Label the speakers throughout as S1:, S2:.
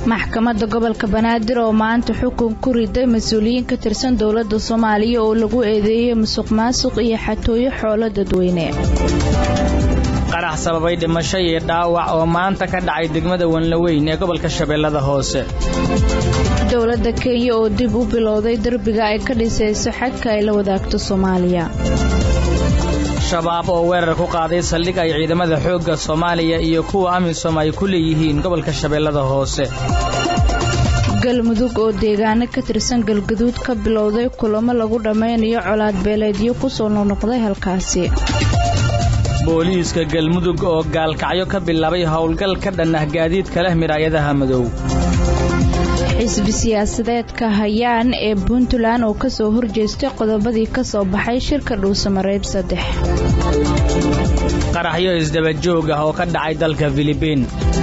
S1: maxkamadda gobolka banaadir oo maanta xukun ku riday mas-uuliyiin ka tirsan dowladda soomaaliya oo lagu eedeeyey musuq maasuq iyo xatooyo xoolo dadweyne
S2: qarax sababay dhimasho iyo dhaawac oo maanta ka dhacay degmada wanlaweyn ee gobolka shabeellada hoose
S1: dowladda kenya oo dib u bilowday derbiga ay ka dhisayso xadka ay la wadaagto soomaaliya
S2: shabaab oo weerar ku qaaday saldhig ay ciidamada xoogga soomaaliya iyo kuwa amisom ay ku leeyihiin gobolka shabeellada hoose
S1: galmudug oo deegaano ka tirsan galgaduud ka bilowday kulamo lagu dhammaynayo colaad beeleedyo kusoo noqnoqday halkaasi
S2: booliiska galmudug oo gaalkacyo ka bilaabay howlgal ka dhan ah gaadiidka leh miraayadaha madow
S1: xisbi siyaasadeedka hayaan ee puntland oo kasoo horjeestay qodobadii ka soo baxay shirka dhuusamareeb saddex
S2: qaraxyo isdabajoog ah oo ka dhacay dalka filibiin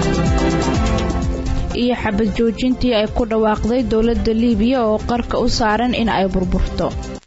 S1: iyo xabad joojintii ay ku dhawaaqday dowladda liibiya oo qarka u saaran in ay burburto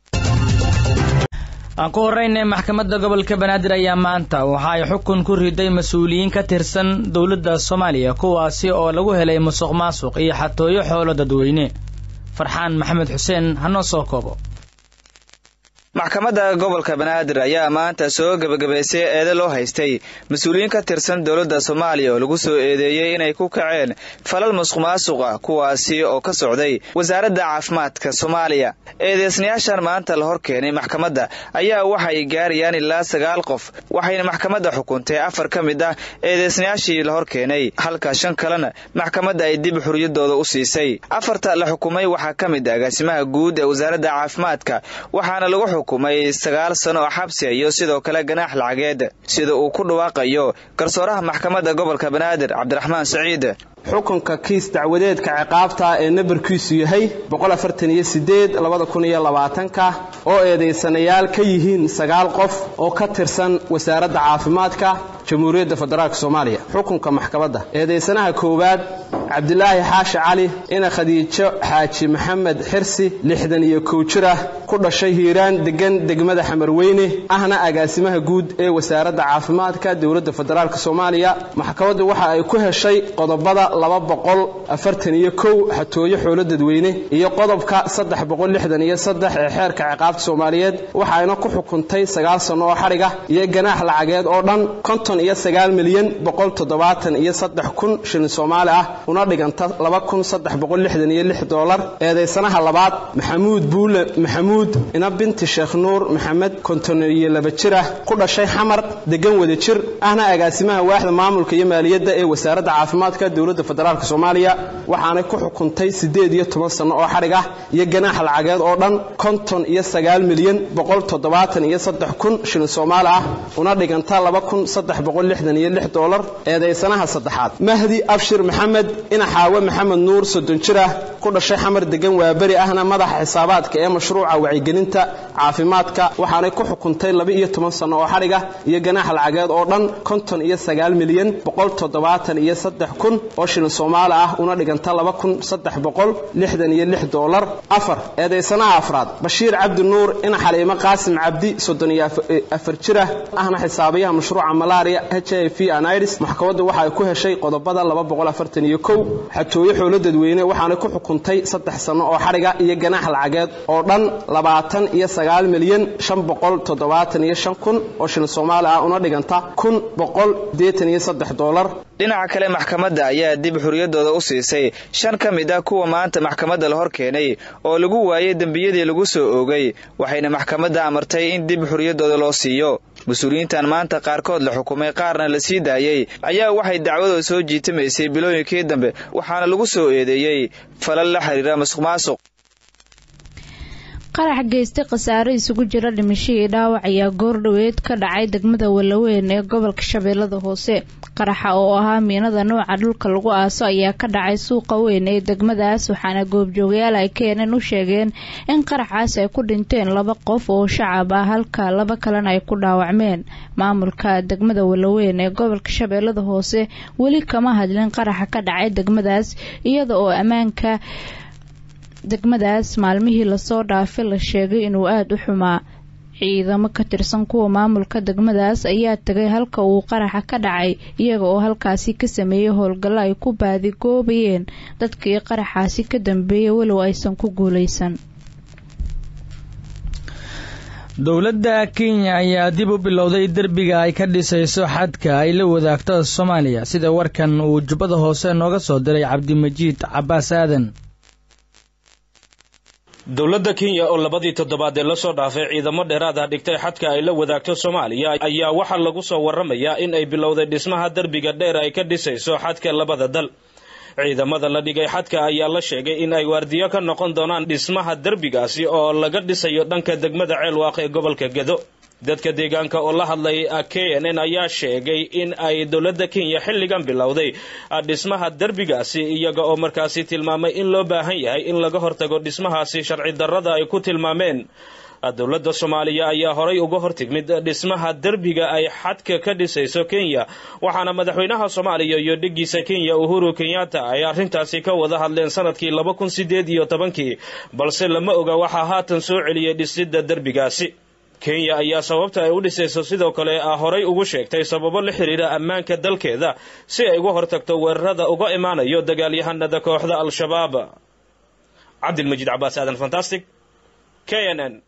S2: aan ku horraynay maxkamadda gobolka banaadir ayaa maanta waxa ay xukun ku riday mas-uuliyiin ka tirsan dowladda soomaaliya kuwaasi oo lagu helay musuq maasuq iyo xatooyo xoolo dadweyne farxaan maxamed xuseen hanoo soo koobo
S3: maxkamadda gobolka banaadir ayaa maanta soo gebagabaysay eede loo haystay mas-uuliyiin ka tirsan dowladda soomaaliya oo lagu soo eedeeyey inay ku kaceen falal musuq maasuqa kuwaasi oo ka socday wasaaradda caafimaadka soomaaliya eedeysnayaashan maanta la hor keenay maxkamadda ayaa waxay gaarayaan ilaa sagaal qof waxayna maxkamadda xukuntay afar ka mid ah eedeysnayaashii la hor keenay halka shan kalena maxkamadda ay dib xuriyadooda u siisay afarta la xukumay waxaa ka mid ah agaasimaha guud ee wasaaradda caafimaadka waxaana lagu xukumay sagaal sano oo xabsiga iyo sidoo kale ganaax lacageed sida uu ku dhawaaqayo garsooraha maxkamadda gobolka banaadir cabdiraxmaan saciid
S4: xukunka kiis dacwadeedka ciqaabta ee nambarkiisu yahay ka oo eedaysanayaal ka yihiin sagaal qof oo ka tirsan wasaaradda caafimaadka jamhuuriyadda federaalk soomaaliya xukunka maxkamadda eedaysanaha koowaad cabdilaahi xaashi cali ina khadiijo xaaji maxamed xirsi lixdan iyo kow jir ah ku dhashay hiiraan degan degmada xamarweyne ahna agaasimaha guud ee wasaaradda caafimaadka dowladda federaalk soomaaliya maxkamaddu waxa ay ku heshay qodobada laba boqol afartan iyo kow xatooyo xoolo dadweyne iyo qodobka saddex boqol lixdan iyo saddex ee xeerka ciqaabta soomaaliyeed waxayna ku xukuntay sagaal sanno oo xadhiga iyo ganaax lacageed oo dhan konton iyo sagaal milyan boqol toddobaatan iyo saddex kun shilin soomaali ah una dhiganta laba kun saddex boqol lixdan iyo lix doolar eedaysanaha labaad maxamuud buule maxamuud ina binti sheekh nuur maxamed konton iyo laba jir ah ku dhashay xamar degan wada jir ahna agaasimaha waaxda maamulka iyo maaliyadda ee wasaaradda caafimaadka dowladda federaalk soomaaliya waxaanay ku xukuntay siddeed iyo toban sanno oo xadhig ah iyo ganaax lacageed oo dhan konton iyo sagaal milyan boqol toddobaatan iyo saddex kun shilin soomaali ah una dhiganta laba kun saddex boqol lixdan iyo lix doolar eedaysanaha saddexaad mahdi abshir maxamed ina xaawe maxamed nuur soddon jir ah ku dhashay xamar degan waaberi ahna madaxa xisaabaadka ee mashruuca wacyigelinta caafimaadka waxaanay ku xukuntay laba iyo toban sanno oo xadhig ah iyo ganaax lacageed oo dhan konton iyo sagaal milyan boqol toddobaatan iyo saddex kun oo shilin soomaali ah una dhiganta laba kun saddex boqol lixdan iyo lix doolar afar eedaysanaha afraad bashiir cabdi nuur ina xaliimo qaasim cabdi soddon iyo afar jir ah ahna xisaabayaha mashruuca malaria h i v anids maxkamaddu waxa ay ku heshay qodobada laba boqol afartan iyo kow xatooyo xoolo dadweyne waxaanay ku xukuntay saddex sanno oo xadhiga iyo ganaax lacageed oo dhan labaatan iyo sagaal milyan shan boqol toddobaatan iyo shan kun oo shilin soomaali ah una dhiganta kun boqol deetan iyo saddex doolar
S3: dhinaca kale maxkamadda ayaa dib xuriyadooda u siisay shan ka mid ah kuwa maanta maxkamadda la hor keenay oo lagu waayay dembiyadii lagu soo oogay waxayna maxkamadda amartay in dib xuriyadooda loo siiyo mas-uuliyiintan maanta qaarkood la xukumay qaarna la sii daayey ayaa waxay dacwadooda soo jiitamaysay bilooyinkii dambe waxaana lagu soo eedeeyey falal la xiriira masuq maasuq
S1: qarax geystay khasaare isugu jira dhimashadii dhaawac ayaa goordhoweed ka dhacay degmada walaweyn ee gobolka shabeellada hoose qaraxa oo ahaa miinada nooca dhulka lagu aaso ayaa ka dhacay suuqa weyn ee degmadaas waxaana goobjoogayaal ay keeneen u sheegeen in qaraxaas ay ku dhinteen laba qof oo shacab ah halka laba kalena ay ku dhaawacmeen maamulka degmada walaweyn ee gobolka shabeellada hoose weli kama hadlin qaraxa ka dhacay degmadaas iyada oo ammaanka degmadaas maalmihii lasoo dhaafay la sheegay inuu aada u xumaa ciidamo ka tirsan kuwa maamulka degmadaas ayaa tagay halka uu qaraxa ka dhacay iyaga oo halkaasi ka sameeyey howlgallo ay ku baadigoobayeen dadkii qaraxaasi ka dambeeyay walow aysan ku guuleysan
S2: dowladda kenya ayaa dib u bilowday derbiga ay ka dhisayso xadka ay la wadaagto soomaaliya sida warkan uu jubbada hoose nooga soo diray cabdimajiid cabbaas aadan
S5: dowladda kenya oo labadii toddobaad ee lasoo dhaafay ciidamo dheeraad ah dhigtay xadka ay la wadaagto soomaaliya ayaa waxaa lagu soo warramayaa in ay bilowday dhismaha derbiga dheer ay ka dhisayso xadka labada dal ciidamada la dhigay xadka ayaa la sheegay in ay waardiyo ka noqon doonaan dhismaha derbigaasi oo laga dhisayo dhanka degmada ceelwaaq ee gobolka gedo dadka deegaanka oo la hadlay k n n ayaa sheegay in ay dowladda kenya xilligan bilowday dhismaha derbigaasi iyaga oo markaasi tilmaamay in loo baahan yahay in laga hortago dhismahaasi sharci darrada ay ku tilmaameen dowladda soomaaliya ayaa horay uga hortigmid dhismaha derbiga ay xadka ka dhisayso kenya waxaana madaxweynaha soomaaliya iyo dhiggiisa kenya uhuru kenyatta ay arrintaasi ka wada hadleen sanadkii laba kun sideed iyo tobankii balse lama oga waxaa haatan soo celiyey dhisidda derbigaasi kenya ayaa sababta ay u dhisayso sidoo kale horay ugu sheegtay sababo la xiriira ammaanka dalkeeda si ay uga hortagto weerarada uga imaanayo dagaalyahanada kooxda al-shabaab cabdilmajiid cabaas aadan fantastic k n n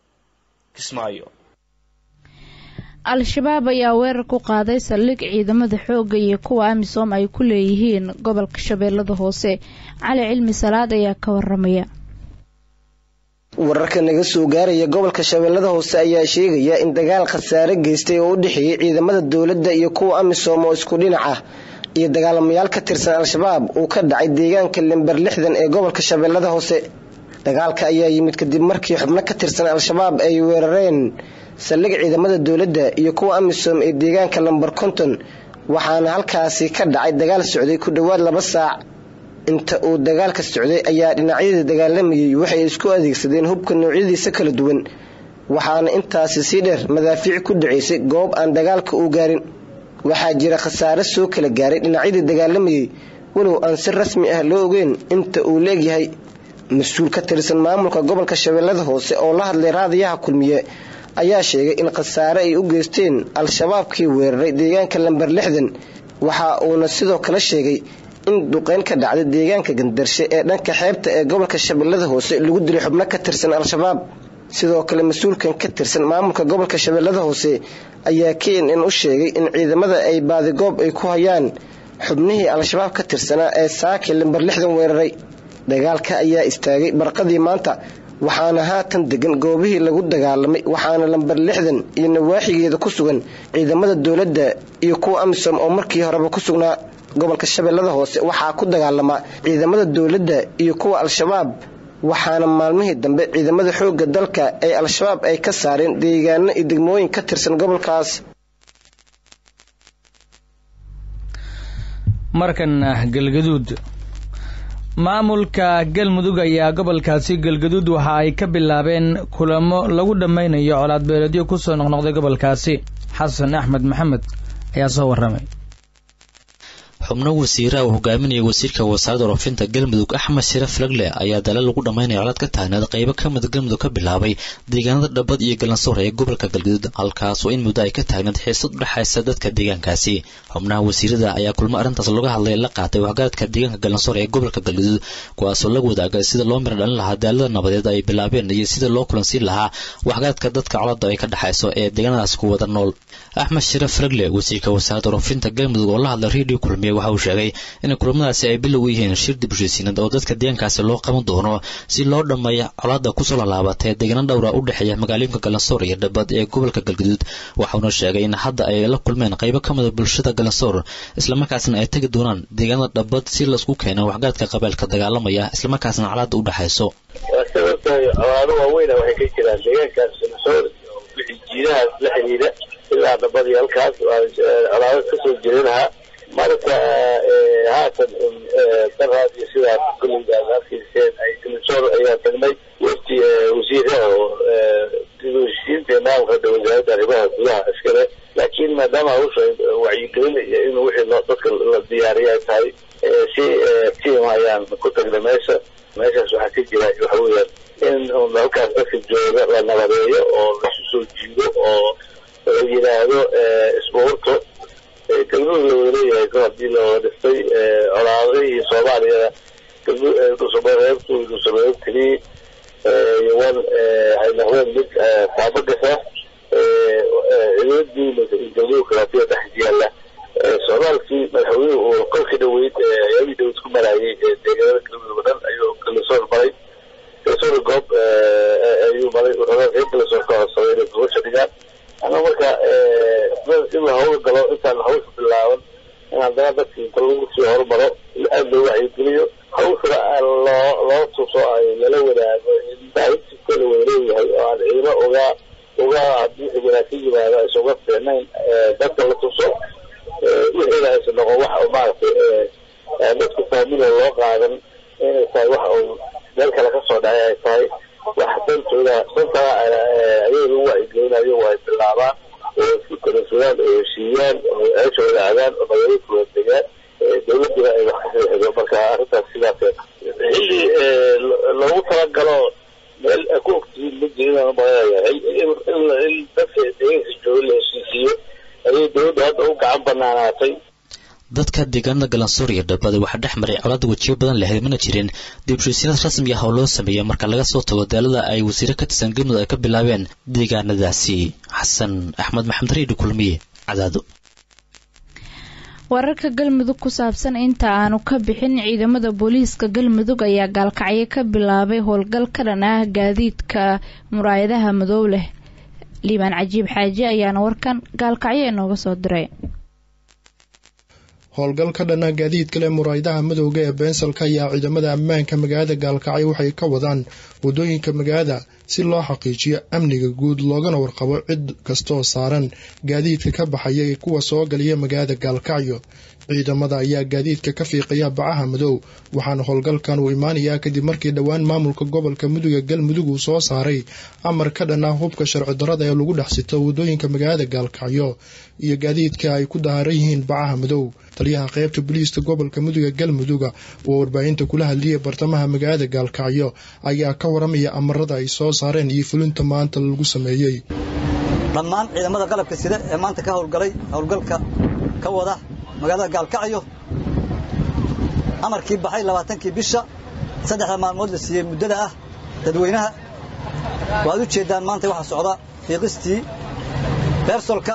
S1: al-shabaab ayaa weerar ku qaaday saldhig ciidamada xoogga iyo kuwa amisom ay ku leeyihiin gobolka shabeellada hoose cali cilmi salaad ayaa ka waramaya
S6: wararka naga soo gaaraya gobolka shabeellada hoose ayaa sheegaya in dagaal khasaare geystay oo u dhexeeyey ciidamada dowladda iyo kuwa amisom oo isku dhinac ah iyo dagaalamayaal ka tirsan al-shabaab uu ka dhacay deegaanka lember lixdan ee gobolka shabeellada hoose dagaalka ayaa yimid kadib markii xubno ka tirsan al-shabaab ay weerareen saldhig ciidamada dowladda iyo kuwa amisom ee deegaanka lamber konton waxaana halkaasi ka dhacay dagaal socday ku dhowaad laba saac inta uu dagaalka socday ayaa dhinacyadii dagaalamayay waxay isku adeegsadeen hubka noocyadiisa kala duwan waxaana intaasi sii dheer madaafiic ku dhacaysay goob aan dagaalka uu gaarin waxaa jira khasaare soo kala gaaray dhinacyadii dagaalamayay walow aan si rasmi ah loo ogeyn inta uu leegyahay mas-uul ka tirsan maamulka gobolka shabeellada hoose oo la hadlay raadiyaha kulmiye ayaa sheegay in khasaare ay u geysteen al-shabaabkii weeraray deegaanka lamber lixdan waxa uuna sidoo kale sheegay in duqeyn ka dhacday deegaanka gandarshe ee dhanka xeebta ee gobolka shabeellada hoose lagu dilay xubno ka tirsan al-shabaab sidoo kale mas-uulkan ka tirsan maamulka gobolka shabeellada hoose ayaa k n n u sheegay in ciidamada ay baadigoob ay ku hayaan xubnihii al-shabaab ka tirsanaa ee saaki lamber lixdan weeraray dagaalka ayaa istaagay barqadii maanta waxaana haatan degan goobihii lagu dagaalamay waxaana lamber lixdan iyo nawaaxigeeda ku sugan ciidamada dowladda iyo kuwa amisom oo markii horeba ku sugnaa gobolka shabeellada hoose waxaa ku dagaalama ciidamada dowladda iyo kuwa al-shabaab waxaana maalmihii dambe ciidamada xoogga dalka ee al-shabaab ay ka saareen deegaano iyo degmooyin ka tirsan gobolkaas
S2: markana galgaduud maamulka galmudug ayaa gobolkaasi galgaduud waxa ay ka bilaabeen kulamo lagu dhammaynayo colaadbeeledyo kusoo noqnoqday gobolkaasi xasan axmed maxamed ayaa soo warramay
S7: xubno wasiiraha uu hogaaminaya wasiirka wasaaradda waroofinta galmudug axmed shire flagle ayaa dalal lagu dhammaynaya colaad ka taagnaad qaybo ka mida galmudug ka bilaabay deegaanada dhabad iyo galansoor ee gobolka galgaduud halkaasoo in muddo ay ka taagnayd xiisad u dhexaysa dadka deegaankaasi xubnaha wasiirada ayaa kulmo arrintaas looga hadlay la qaatay waxgaradka deegaanka galansoor ee gobolka galgaduud kuwaasoo la wadaagay sida loo mira dhalin lahaa daalada nabadeed ay bilaabeen iyo sida loo kulansiin lahaa waxgaradka dadka colada ay ka dhexayso ee deegaanadaas ku wada nool axmed shire flagle wasiirka wasaaradda waroofinta galmudug oo la hadlay redio kulmiye waxa uu sheegay in kulamadaasi ay bilow u yihiin shir dib heshiisiinad oo dadka deegaankaasi loo qaban doono si loo dhammeeyo colaada kusoo lalaabata ee deegaano dhowra u dhexeeya magaalooyinka galansoor iyo dhabad ee gobolka galgaduud waxauna sheegay in hadda ay la kulmeen qaybo ka mida bulshada galansoor islamarkaasna ay tegi doonaan deegaanada dhabad si laisku keeno waxgaradka qabeelka dagaalamaya islamarkaasna colaada u dhexayso
S8: colaado waaweyn waxay ka jiraan deegaankaas galansoor jiidahaas la xidhiidha ilaa dhabad iyo halkaas colaado kasoo jiranaha marka haatan daraad iyo sidaas kulliga aad arkayseen ay galansoor ayaa tagnay wafti wasiiraha oo dib u heshiisiinta maamulka hadda wasaaradda arrimaha gudaha iskale laakiin maadaama hawsha wacyigelin iyo in wixii loo dadka la diyaariya ay tahay si tiim ayaan ku tagnay meesha meeshaas waxaa ka jira waxa weeyaan in halkaas dadka jooga la nabadeeyo oo laisu soo jiido oo la yidhaahdo isbuurto galmudug la wada leeyahay kor haddii looga dhistay colaadihii soomaaliyada dhusumareebtu dhusumareeb tiri yawan ay noqdeen mid taabagasa ciidamadiina galmudug kalaatiya dhex yaalla socdaalkii madaxweynuhu uu kolkii dhaweyd ayaadii dhaweyd ku marayay deegaanada galmudug o dhan ayuu kalisoor maray kalisoor goob ayuu maray wuxuu reer kalisoor ka codsaday inay gobasha dhigaan ana marka in la hawla galo intaan hawsha bilaaban in haddana dadkii inta lagu sii horumaro aada loo wacyigeliyo hawshana loo loo tuso ay lala wadaago daawintiisa la wada leeyahay oo aan ciidamo ogaa ogaa haddii wanaagsan yimaado aysan uga fiicnayn dadka la tuso wixiina aysan noqon waxa maaragtay dadku fahmina loo qaadan inay tahay waxa uu meel kale ka soo dhacay ay tahay wax dantooda dantaa ayay lagu wacyigelinayo waa ay bilaabaan oo isku kalasadaan oo heshiiyaan oo ceeshooda aadaan oo magaalooyinkooda degaan dawladuna ay wax ka rixido marka arrintaas sidaas xilli loogu talagalo meel ku ogtihiin ma jirin mayahay in dadka deegaanka jooga la heshiisiiyo ayay dawladda hadda u gacan banaanaatay
S7: dadka deegaanada galansoor iyo dhabada waxaa dhex maray colaada wejiyo badan lahayd mana jirin dibshisiinad rasmi ah oo loo sameeyey marka laga soo tago daalada ay wasiire ka tirsan galmudug ay ka bilaabeen deegaanadaasi xasan axmed maxamed reedi kulmiye cadaado
S1: wararka galmudug ku saabsan inta aanu ka bixin ciidamada booliiska galmudug ayaa gaalkacyo ka bilaabay howlgal ka dhan ah gaadiidka muraayadaha madow leh liibaan cajiib xaaji ayaana warkan gaalkacyo inooga soo diray
S9: howlgal ka dhana gaadiidka leh muraayadaha madowga ee beensalka ayaa ciidamada ammaanka magaalada gaalkacyo waxay ka wadaan wadooyinka magaalada si loo xaqiijiyo amniga guud loogana warqabo cid kastooo saaran gaadiidka ka baxaya ee kuwa soo galiya magaalada gaalkacyo ciidamada ayaa gaadiidka ka fiiqaya bacaha madow waxaana howlgalkan uu imaanayaa kadib markii dhowaan maamulka gobolka muduga galmudug uu soo saaray amar ka dhan ah hubka sharci darada ee lagu dhex sito wadooyinka magaalada gaalkacyo iyo gaadiidka ay ku dahaaran yihiin bacaha madow taliyaha qaybta booliiska gobolka muduga galmuduga oo warbaahinta kula hadliyay bartamaha magaalada gaalkacyo ayaa ka waramaya amarada ay soo saareen iyo fulinta maanta lagu sameeyey
S10: dhammaan ciidamada qalabka sida ee maanta ka howlgalay howlgalka ka wada magaalada gaalkacyo amarkii baxay labaatankii bisha saddexda maalmood la siiyey muddada ah dadweynaha waad u jeeddaan maanta waxaa socda fiiqistii beersolka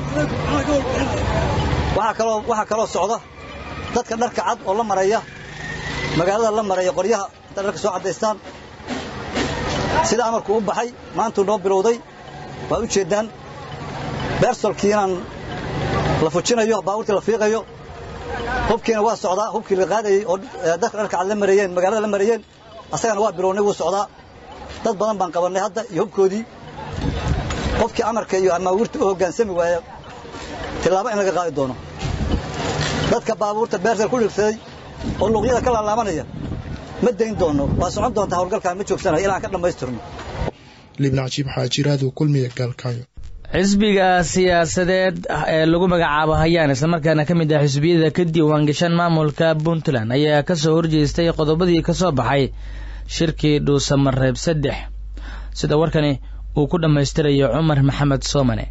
S10: waxaa kaloo socda dadka dharka cad oo la maraya magaalada la maraya qoryaha hadday dharka soo caddaystaan sida amarku u baxay maantuu noo bilowday waad u jeeddaan beersolkii inaan la fujinayo baabuurtii la fiiqayo hubkiina waa socdaa hubkii la qaadayey oo dadka dharka cad la marayeen magaalada la marayeen asagana waa bilownay wuu socdaa dad badan baan qabannay hadda iyo hubkoodii qofkii amarka iyo amaawiirta u hoggaansami waaya tilaabo in laga qaadi doono dadka baabuurta beersal ku dhigsaday oo luuqyada ka laalaabanaya ma dayn doono waa socon doontaa howlgalkaan ma joogsanayo ilaa aan ka dhammaystirno
S9: libna cajiib xaajiraadu kulmiya gaalkaayo
S2: xisbiga siyaasadeed ee lagu magacaabo hayaan islamarkaana ka mid ah xisbiyada ka diiwaangashan maamulka puntland ayaa ka soo horjeestay qodobadii ka soo baxay shirkii dhuusamareeb saddex sida warkani uu ku dhammaystirayo cumar maxamed soomane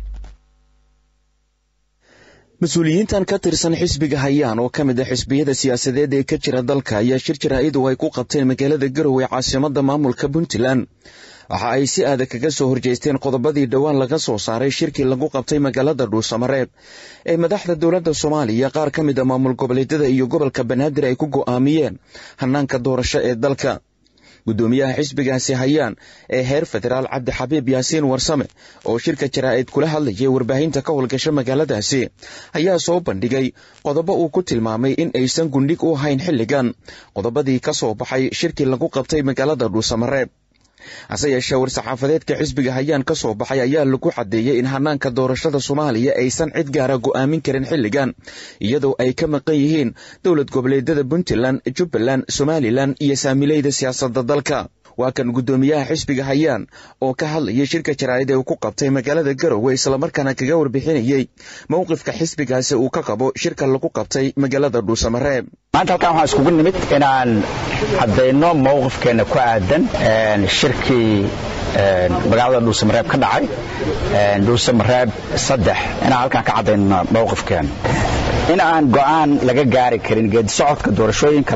S11: mas-uuliyiintan ka tirsan xisbiga hayaan oo ka mid ah xisbiyada siyaasadeed ee ka jira dalka ayaa shir jaraa'id oo ay ku qabteen magaalada garowe caasimada maamulka puntland waxa ay si adag kaga soo horjeesteen qodobadii dhowaan laga soo saaray shirkii lagu qabtay magaalada dhuusamareeb ee madaxda dowladda soomaaliya qaar ka mid a maamul goboleedyada iyo gobolka banaadir ay ku go'aamiyeen hanaanka doorasho ee dalka guddoomiyaha xisbigaasi hayaan ee heer federaal cabdixabiib yaasiin warsame oo shirka jaraa'id kula hadlayay warbaahinta ka howlgasha magaaladaasi ayaa soo bandhigay qodobo uu ku tilmaamay in aysan gundhig u ahayn xilligan qodobadii ka soo baxay shirkii lagu qabtay magaalada dhuusamareeb hase yeeshee war-saxaafadeedka xisbiga hayaan ka soo baxay ayaa lagu caddeeyey in hanaanka doorashada soomaaliya aysan cid gaara go'aamin karin xilligan iyadoo ay ka maqan yihiin dowlad goboleedyada puntland jubbaland somalilan iyo saamileyda siyaasadda dalka waa kan guddoomiyaha xisbiga hayaan oo ka hadlayay shirka jaraa'id ee uu ku qabtay magaalada garowe islamarkaana kaga warbixinayey mowqifka xisbigaasi uu ka qabo shirka lagu qabtay magaalada dhuusamareeb
S12: maanta halkaan waxaan iskugu nimid inaan caddayno mowqifkeenna ku aadan shirkii magaalada dhuusamareeb ka dhacay dhuusamareeb saddex inaan halkaan ka caddayno mowqifkeena in aan go'aan laga gaari karin geedisocodka doorashooyinka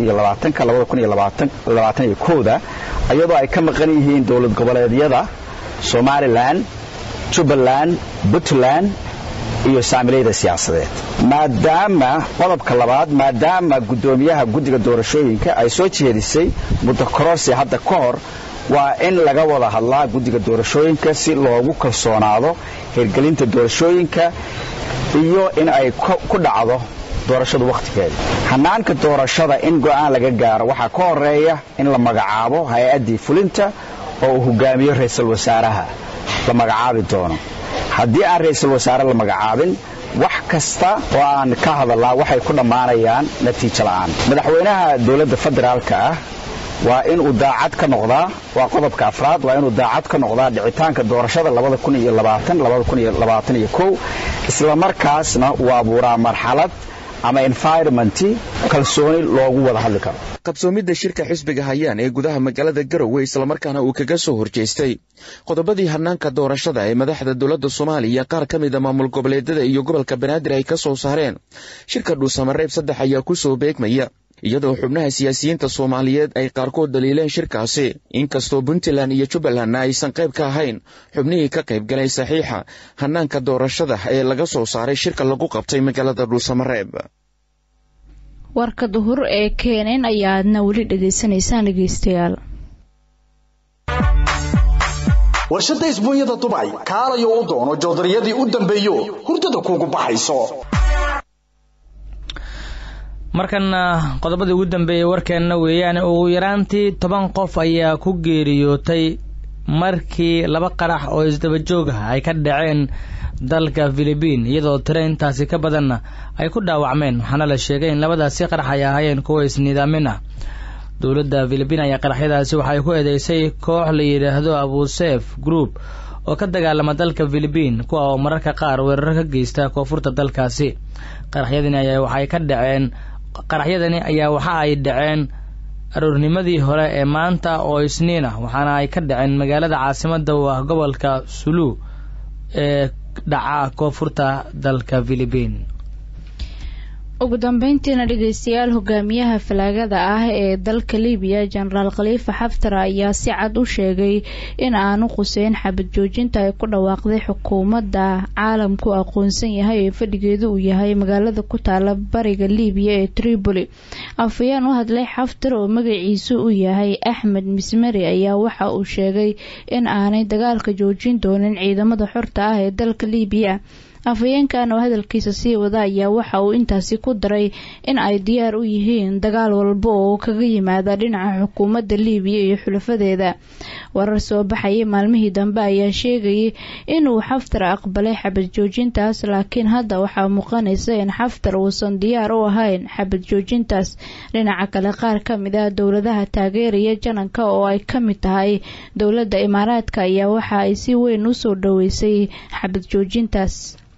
S12: da iyadoo ay ka maqan yihiin dowlad goboleedyada somalilan jubbaland puntland iyo saamilayda siyaasadeed maadaama qodobka labaad maadaama guddoomiyaha guddiga doorashooyinka ay soo jeedisay muddo kororsi hadda ka hor waa in laga wada hadlaa guddiga doorashooyinka si loogu kalsoonaado hirgelinta doorashooyinka iyo in ay ku dhacdo doorashadu wakhtigeeda hanaanka doorashada in go'aan laga gaaro waxaa ka horeeya in la magacaabo hay-addii fulinta oo uu hogaamiyo ra'iisul wasaaraha la magacaabi doono haddii aan ra'iisul wasaare la magacaabin wax kasta oo aan ka hadalnaa waxay ku dhammaanayaan natiijo la'aan madaxweynaha dowladda federaalka ah waa inuu daacad ka noqdaa waa qodobka afraad waa inuu daacad ka noqdaa dhicitaanka doorashada isla markaasna uu abuuraa marxalad ama environmenti kalsooni loogu wada hadli karo
S11: qabsoomidda shirka xisbiga hayaan ee gudaha magaalada garowe islamarkaana uu kaga soo horjeestay qodobadii hanaanka doorashada ee madaxda dowladda soomaaliya qaar ka mida maamul goboleedyada iyo gobolka banaadir ay ka soo saareen shirka dhuusamareeb saddex ayaa ku soo beegmaya iyadoo xubnaha siyaasiyiinta soomaaliyeed ay qaarkood daliileen shirkaasi inkastoo puntland iyo jubbalandna aysan qayb ka ahayn xubnihii ka qayb galay saxiixa hanaanka doorashada ee laga soo saaray shirka lagu qabtay magaalada dhuusamareeb
S1: warka duhur ee keeneen ayaa aadna weli dhegaysanaysaan dhegeystayaal
S13: warshadda isbuunyada dubay kaalayo u doono joodariyadii u dambeeyo hurdada kuugu baxayso
S2: markana qodobadii ugu dambeeyey warkeenna weeyaan ugu yaraantii toban qof ayaa ku geeriyootay markii laba qarax oo isdaba joog ah ay ka dhaceen dalka filibiin iyadoo tiro intaasi ka badanna ay ku dhaawacmeen waxaana la sheegay in labadaasi qarax ay ahaayeen kuwa isniidaamin ah dowladda filibiin ayaa qaraxyadaasi waxay ku eedeysay koox la yidhaahdo abusef group oo ka dagaalama dalka filibiin kuwa oo mararka qaar weeraro ka geysta koonfurta dalkaasi qaraxyadani ayaa waxay ka dhaceen qaraxyadani ayaa waxa ay dhaceen aroornimadii hore ee maanta oo isniin ah waxaana ay ka dhaceen magaalada caasimada u ah gobolka sulu ee dhaca koonfurta dalka filibiin
S1: ugu dambeyntiina dhegeystayaal hogaamiyaha falaagada ah ee dalka libiya jenaraal khaliifa xaftar ayaa si cad u sheegay in aanu quseyn xabad joojinta ay ku dhawaaqday xukuumadda caalamku aqoonsan yahay ee fadhigeedu uu yahay magaalada ku taala bariga libiya ee tripoli afhayeen u hadlay xaftar oo magaciisu u yahay axmed mismari ayaa waxa uu sheegay in aanay dagaalka joojin doonin ciidamada xorta ah ee dalka libiya afhayeenkan oo hadalkiisa sii wada ayaa waxa uu intaasi ku daray in ay diyaar u yihiin dagaal walba oo kaga yimaada dhinaca xukuumadda liibiya iyo xulafadeeda warar soo baxayay maalmihii dambe ayaa sheegayay inuu xaftar aqbalay xabad joojintaas laakiin hadda waxaa muuqanaysa in xaftar uusan diyaar u ahayn xabad joojintaas dhinaca kale qaar ka mid ah dowladaha taageeraya jananka oo ay ka mid tahay dowladda imaaraadka ayaa waxa ay si weyn usoo dhoweysay xabad joojintaas